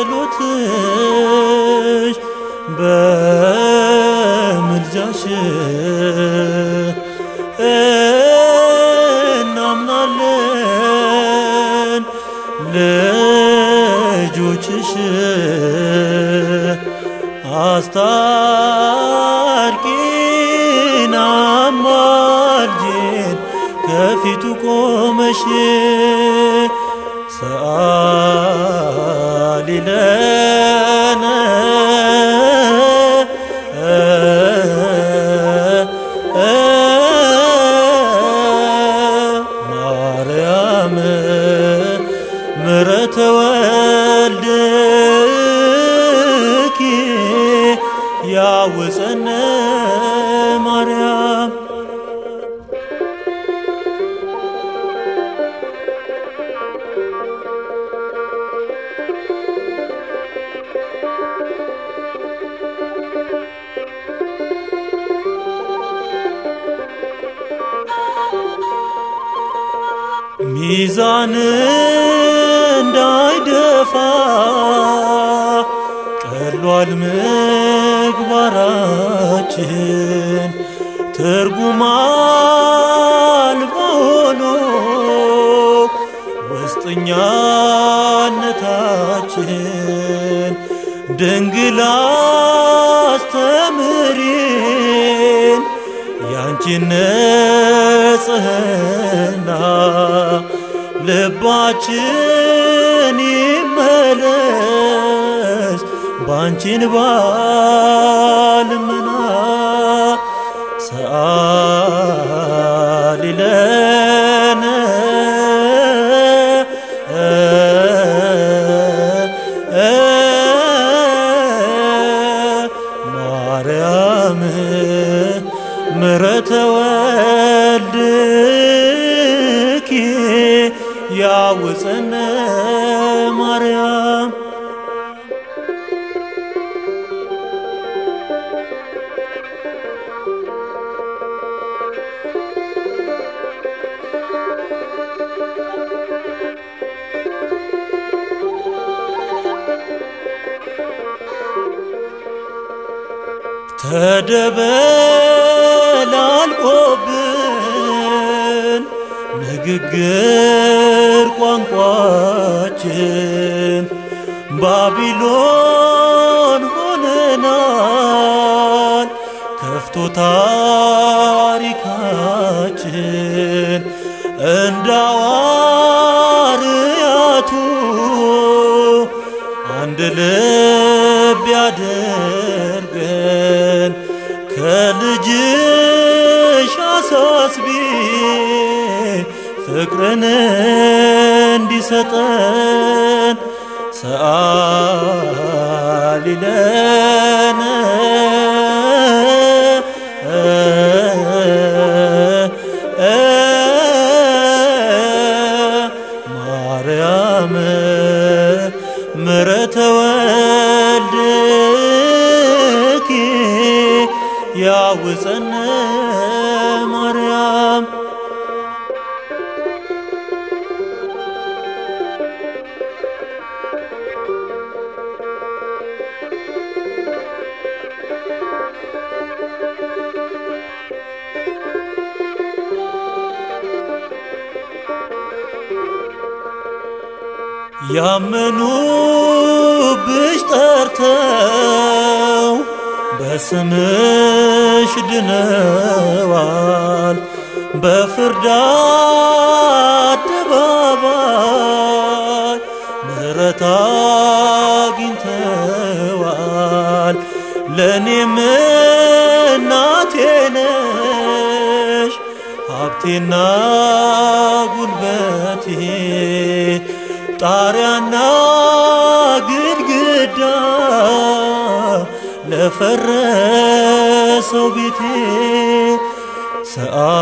በጸሎትሽ በምልጃሽ እናምናለን ልጆችሽ አስታርቂን አማልጅን ከፊቱ ቆመሽ ሰአሊ ለነ ማርያም ምሕረተ ወልድኪ ያውፀነ ማርያም ሚዛን እንዳይደፋ ቀሏል ምግባራችን ትርጉም አልባ ሆኖ ውስጥኛነታችን ድንግል አስተምሪን ያንቺን ንጽሕና ልባችን ይመለስ ባንቺን ባልመና ሰአሊ ለነ ማርያም ምሕረተ ወልድኪ ያውፀነ ማርያም ተደበላልቆብን ንግግር ቋንቋችን ባቢሎን ሆነናል ከፍቶ ታሪካችን እንደ ሐዋርያቱ አንድ ልብ ያደርገን ከልጅሽ አሳስቢ ፍቅርን እንዲሰጠን ሰአሊ ለነ ማርያም ምሕረተ ወልድኪ ያውፀነ ማርያም ያመኑብሽ ጠርተው በስምሽ ድነዋል በፍርድ አደባባይ ምሕረት አግኝተዋል ለእኔም እናቴ ነሽ ሀብቴና ጉልበቴ ጣሪያና ግድግዳ ለፈረሰው ቤቴ ሰአ